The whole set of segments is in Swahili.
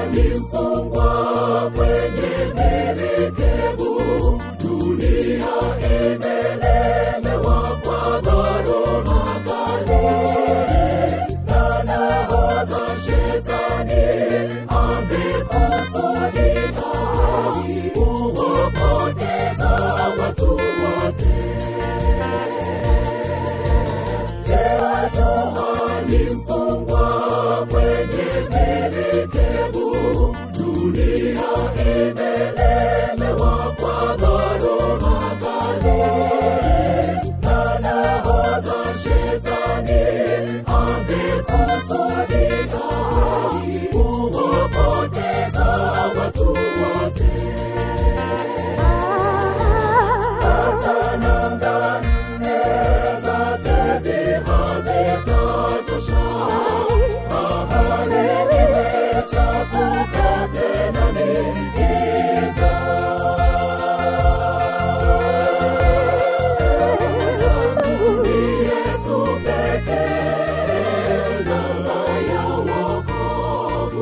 ni mfungwa kwenye merikebu, dunia imelemewa kwa dhoruba kali, na nahodha shetani amekusudia kuwapoteza watu wote. Teatuma ni mfungwa kwenye merikebu, dunia imelemewa kwa dhoruba kali, na nahodha shetani amekusudia kuwapoteza watu wote. Hata nanga nne zote zihazitatosha. Bahari imechafuka tena ni giza. Ni Yesu pekee nanga ya wokovu.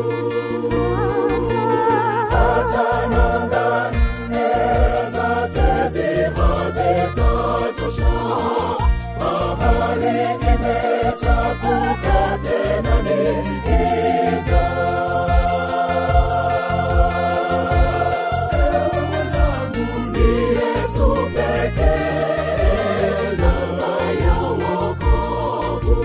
Hata nanga nne zote zihazitatosha. Bahari imechafuka tena ni giza. Ni Yesu pekee nanga ya wokovu.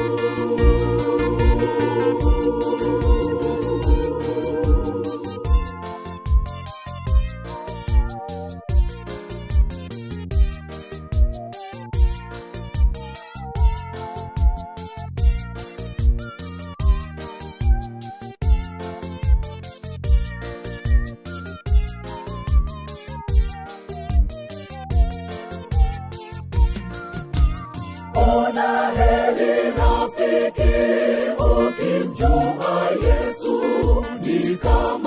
Ona heri rafiki ukimjua Yesu ni kama